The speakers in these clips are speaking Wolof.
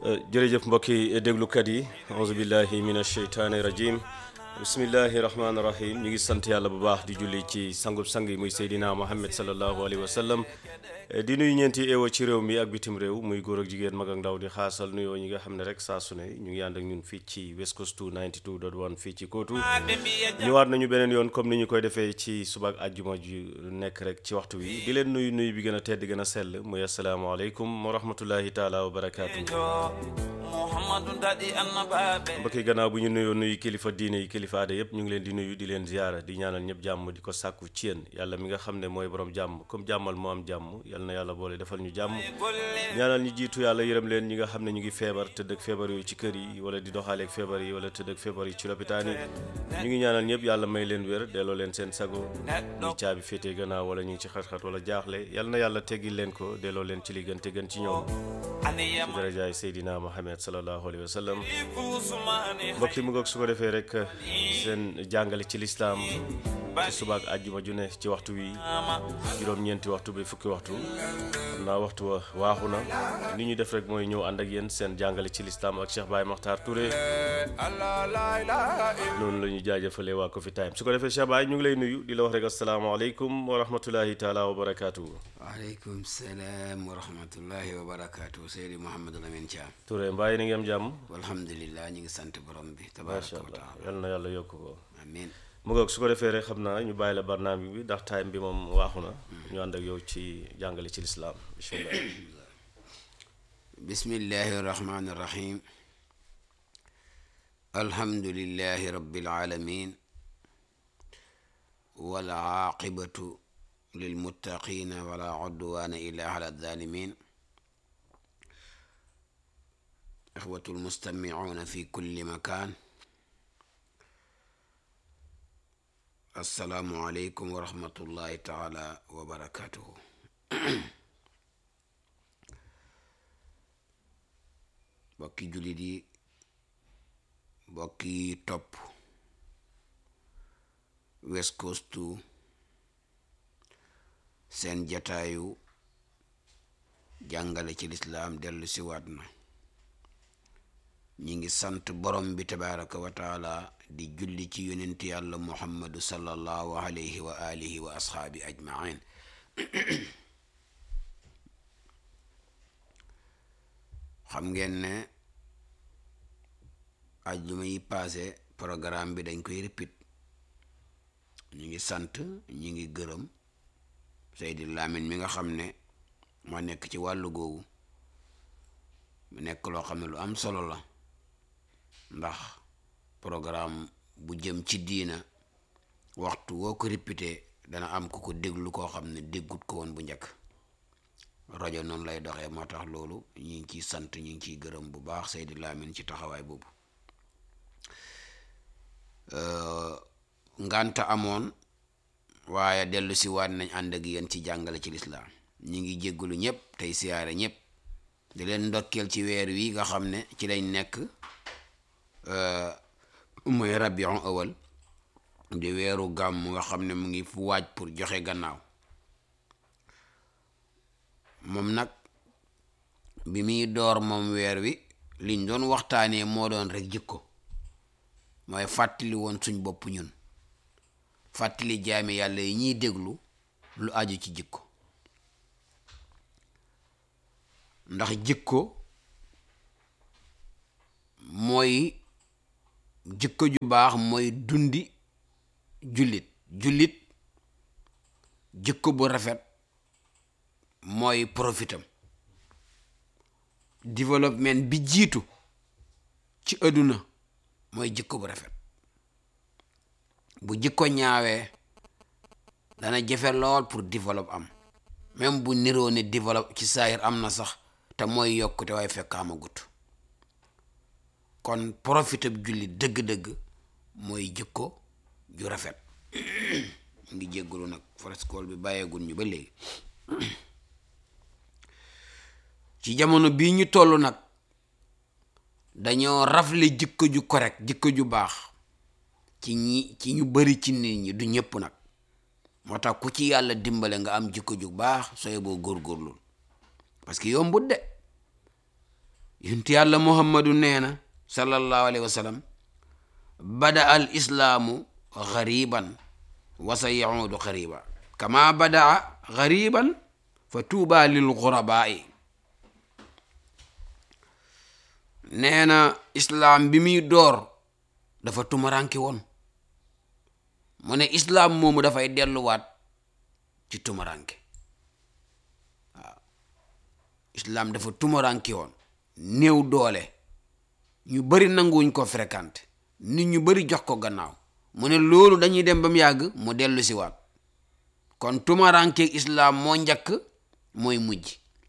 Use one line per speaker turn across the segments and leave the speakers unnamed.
jërëjëf mbokki déglukat yi auzu billahi min asheytaani rajim bismillahi rahmaani rahim ñu ngi sant yàlla bu baax di julli ci sangub sang yi muy seydina muhammad salallahu alayhi wa sallam di nuyu ñeenti eewo ci réew mi ak bitim réew muy góor ak jigéen mag ak ndaw di xaasal nuyoo ñi nga xam ne rek saa su ne ñu ngi ànd ak ñun fii ci West Coast 92.1 fii ci Kootu ñëwaat nañu beneen yoon comme ni ñu koy defee ci suba ak àjjuma ju nekk rek ci waxtu wi di leen nuyu nuyu bi gën a tedd gën a sell muy asalaamaaleykum wa rahmatullahi taala wa barakaatu. mbokki gannaaw bu ñu nuyoo nuyu kilifa diine yi kilifa aada yëpp ñu ngi leen di nuyu di leen ziyaara di ñaanal ñëpp jàmm di ko sàkku ci yéen yàlla mi nga xam ne mooy borom jàmm comme jàmmal moo am jàmm yal na yàlla boole defal ñu jàmm ñaanal ñu jiitu yàlla yërëm leen ñi nga xam ne ñu ngi feebar tëdd ak feebar yooyu ci kër yi wala di doxaaleeg feebar yi wala tëdd ak feebar yi ci lopitaan yi ñu ngi ñaanal ñëpp yàlla may leen wér delloo leen seen sago ñi caabi féetee gannaaw wala ñu ngi ci xat-xat wala jaaxle yal na yàlla teggil leen ko delloo leen ci li gën te gën ci ñoom ci darajaay Seydina Muhammad sallallahu alayhi wa sallam mbokk yi mu ngoog su ko defee rek seen jàngale ci lislaam ci subaak àjjuma ju ne ci waxtu wi juróom-ñeenti waxtu bi fukki waxtu xam naa waxtu wa waaxu na li ñu def rek mooy ñëw ànd ak yéen seen jàngale ci lislaam ak Cheikh Baye Makhtar Touré noonu la ñu jaajëfalee waa Coffee Time su ko defee Cheikh Baye ñu ngi lay nuyu di la wax rek asalaamaaleykum wa rahmatulahi taala wa barakaatu.
waaleykum salaam wa rahmatullahi wa barakaatu Seydi Mouhamadou Lamine Thiam.
Touré mbaa yéen a ngi am jàmm.
alhamdulilah ñu ngi sant borom bi.
macha
tabaaraka wa
allah
taala
yal na yàlla yokk ko.
amiin
mu ngoog su ko defee rek xam naa ñu bàyyi la barnaam bi ndax time bi moom waaxu na. ñu ànd ak yow ci jàngale ci lislaam bisimilah.
bismillahi rahmaani rahim alhamdulillahi rabbil alamin wal aaqibatu lilmuttaqina wala udwana illa ala zalimin ixwatu almustamicuuna fi kulli makan assalaamu aleykum wa rahmatullahi taala wa barakatuhu bokki jullit yi bokki topp West Coast seen jataayu jàngale ci lislaam dellu siwaat na ñi ngi sant borom bi tabaraka wa taala di julli ci yonent yàlla muhammadu sallallahu alayhi wa alihi wa asxaabi ajmain xam ngeen ne ajjuma yi paase programme bi dañ koy répit ñu ngi sant ñu ngi gërëm Seydi Lamine mi nga xam ne moo nekk ci wàllu googu mu nekk loo xam ne lu am solo la ndax programme bu jëm ci diina waxtu woo ko répété dana am ku ko déglu koo xam ne déggut ko woon bu njëkk rajo noonu lay doxee moo tax loolu ñu ngi ciy sant ñu ngi ciy gërëm bu baax Seydi Lamine ci taxawaay boobu ngànta amoon waaye dellu si waat nañ ànd ak yéen ci jàngale ci lislaam ñi ngi jéggalu ñëpp tey siyaare ñëpp di leen ndokkeel ci weer wi nga xam ne ci lañ nekk mooy rabiu awal di weeru gàmm nga xam ne mu ngi fu waaj pour joxe gannaaw moom nag bi muy door moom weer wi liñ doon waxtaanee moo doon rek jikko mooy fàttali woon suñ bopp ñun fàttali jaami yàlla yi ñuy déglu lu aju ci jikko ndax jikko mooy jikko ju baax mooy dundi jullit jullit jikko bu rafet mooy profitam développement bi jiitu ci àdduna mooy jikko bu rafet bu jikko ñaawee dana jafe lool pour développe am même bu niroo ne développe ci saayir am na sax te mooy yokkute waaye fekk amagut kon profité bu julli dëgg-dëgg mooy jikko ju rafet ngi jéggalu nag frescool bi bàyyeegul ñu ba léegi ci jamono bii ñu toll nag dañoo rafle jikko ju correct jikko ju baax ci ñi ci ñu bari ci nit ñi du ñëpp nag moo tax ku ci yàlla dimbale nga am jikko ju baax sooy boo góorgóorlul parce que yombut de yunti yàlla muhammadu nee na sallallahu alayhi wa sallam bada al islaamu gariban wa sa yahuudu gariba kama badaa gariban fa tuuba lil gurabaa'i nee na islaam bi muy door dafa tumaranki woon mu ne islaam moomu dafay delluwaat ci tumaranke waaw islaam dafa tumaranki woon néew doole ñu bari nanguwuñ ko fréquenté nit ñu bari jox ko gannaaw mu ne loolu dañuy dem ba mu yàgg mu dellu si waat kon tumarankeeg islaam moo njëkk mooy mujj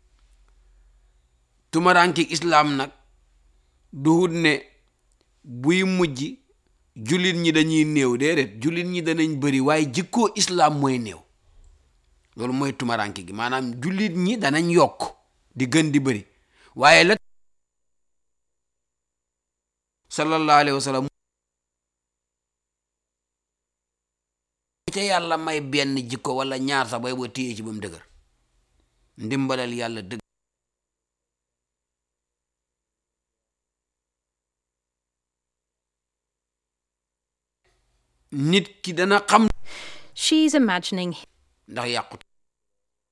tumarankeeg islaam nag duhut ne buy mujj jullit ñi dañuy néew déedéet jullit ñi danañ bëri waaye jikkoo islaam mooy néew loolu mooy tumaranke gi maanaam jullit ñi danañ yokk di gën di bëri waaye la sallallahu alayhi wa sallam ca yàlla may benn jikko wala ñaar sax bay boo téyee ci ba mu dëgër ndimbalal yàlla dëgg nit ki dana xam
She's imagining
ndax yàqut